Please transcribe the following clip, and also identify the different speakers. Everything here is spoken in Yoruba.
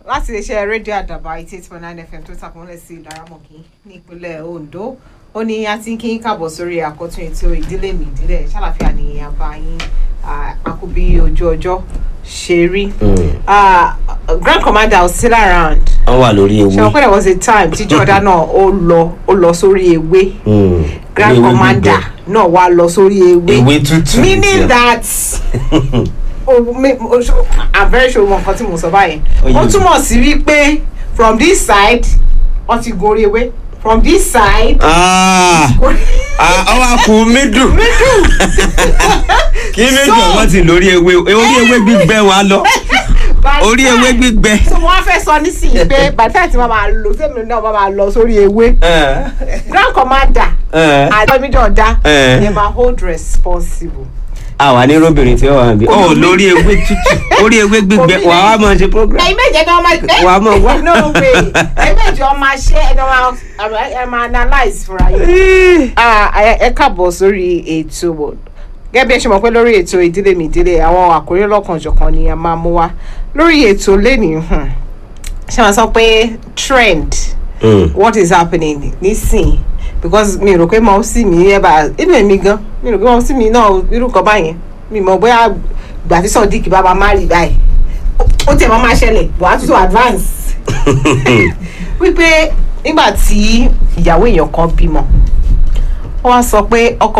Speaker 1: láti iléeṣẹ́ rédíò àdàbà eighty eight point nine fm tó tàpọ̀nlẹ̀ sí ìlaramọ̀kì ní ìpínlẹ̀ ondo ó ní a ti ń kí káàbọ̀ sórí àkọ́tún ètò ìdílé mi ìdílé ṣàlàfíà ní àbá yín àkúbí ojú ọjọ́ ṣe rí. Ah, grand commander was still around
Speaker 2: wọ́n wà lórí
Speaker 1: ṣe wọ́n
Speaker 2: ewé
Speaker 1: pẹ́ there was a time tí jordan náà ó lọ ó lọ sórí ewé
Speaker 2: Mm.
Speaker 1: grand
Speaker 2: Ewé
Speaker 1: commander
Speaker 2: gbígbẹ.
Speaker 1: náà wá lọ sórí ewé
Speaker 2: ewé tútù
Speaker 1: meaning
Speaker 2: tiẹ̀.
Speaker 1: that oh, me, oh, so- i'm very sure wọn kan tí mo sọ báyẹn
Speaker 2: Ó yé
Speaker 1: ó
Speaker 2: mi.
Speaker 1: túmọ̀ sí wípé from this side wọ́n ti gorí ewé from this side
Speaker 2: Ah, ah, ọwọ́ àkú mídù kí mídù
Speaker 1: So-
Speaker 2: wọ́n ti lórí ewé orí ewé gbígbẹ wa lọ
Speaker 1: by
Speaker 2: orí
Speaker 1: the
Speaker 2: ewé
Speaker 1: time-
Speaker 2: gbígbẹ.
Speaker 1: so wọ́n fẹ́ sọ nísìnyí pé by the time tí wọ́n máa lọ sẹ́mi náà wọ́n máa lọ sórí ewé
Speaker 2: Eh,
Speaker 1: grand commander
Speaker 2: eh.
Speaker 1: àjọmídọ̀dá
Speaker 2: Eh.
Speaker 1: they ma hold responsible.
Speaker 2: àwa ní róbìnrin tí ó wà níbí ọ lórí ewé tútù orí ewé gbígbẹ
Speaker 1: Omi
Speaker 2: wà á máa ṣe program.
Speaker 1: ẹ̀yin méje ni wọ́n máa gbé.
Speaker 2: Wà á mọ̀ wá.
Speaker 1: no way ẹ̀yin méje wọ́n máa ṣe ẹni wọ́n ẹ máa analyse fúnra yín. Ah, ẹ ẹ káàbọ̀ sórí ètò wò gẹ́gẹ́ bí ẹ ṣe mọ̀ pé lórí ètò ìdílé mi ìdílé àwọn àkórí lọ́kànjọ̀kan ni a máa mú wá lórí ètò lẹ́nìí hmm, ṣé wọ́n sọ pé trend
Speaker 2: Mm.
Speaker 1: what is happening nísìn because mi rò pé mo sì mí ẹ bá inú èmi gan mi rò pé mo sì mí náà irú kan báyẹn mi mọ̀ bóyá gbà tí sọdíkì bá máa má rí báyìí ó tẹ̀ mọ́ máa ṣẹlẹ̀ bọ̀ á tún tó advance wípé nígbà tí ìyàwó èèyàn kan bímọ wọ́n wá sọ pé ọkọ